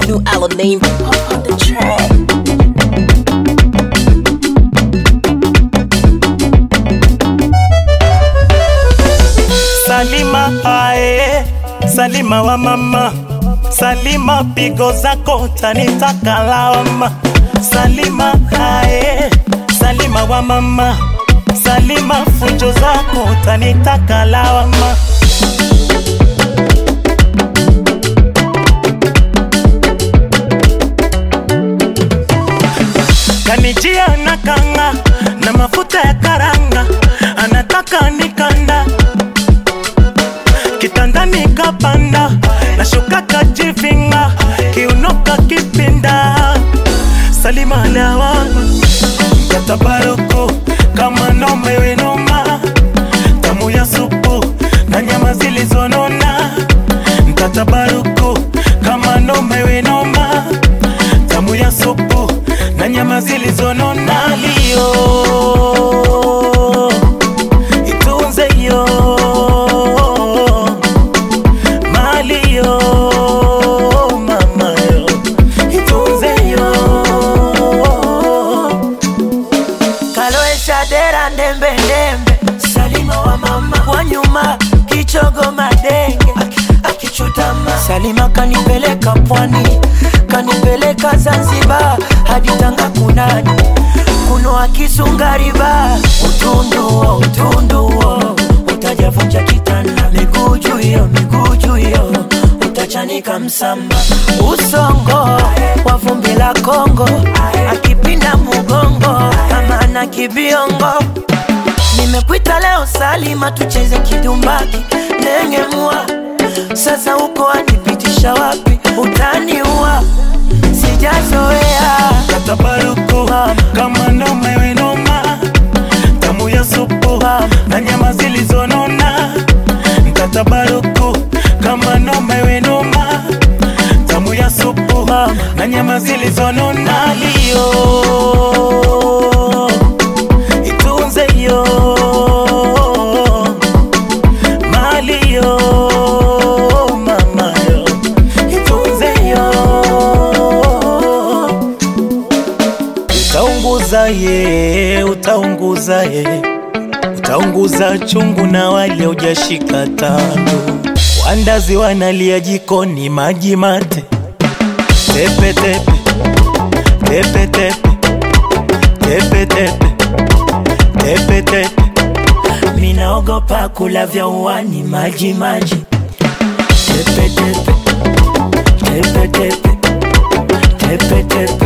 new album name Pop on the track. Salima ae, Salima wa mama, Salima pigo zako tanitaka lawama. Salima ae, Salima wa mama, Salima fujo zako tanitaka lawama. Kanijia na kanga na mafuta ya karanga, anataka nikanda kitandani kapanda nashuka kajivinga kiunoka kipinda salima lawa katabaruku kama nomewe noma tamu ya supu na nyama zilizonona mtatabaruku kama nomewe noma tamu ya supu na nyama zilizonona lio itunze yo mali yo mama yo itunze yo kaloesha dera ndembe ndembe salima wa mama wa nyuma kichogo madenge akichutama salima kanipeleka pwani kanipeleka zanzibar hadi tanga kunani kunoa kisungariba utunduo utunduo utajavunja kitanda miguu juu hiyo miguu juu hiyo utachanika msamba usongo wa vumbi la kongo akipinda mugongo kama ana kibiongo nimekuita leo salima tucheze kidumbaki nengemua sasa uko anipitisha wapi utaniua sijazoea katabaruku kama nomewe noma tamu ya supu na nyama zilizonona mtatabaruku kama nomewe noma tamu ya supu na nyama zilizonona lio itunze yo mali yo mama yo itunze yo utaunguza ye utaunguza ye utaunguza chungu na wale ujashika tando wandazi wanalia jikoni maji mate tepe tepe tepe tepe tepe tepe tepe tepe minaogopa kula vya uwani maji maji tepe tepe tepe tepe tepe tepe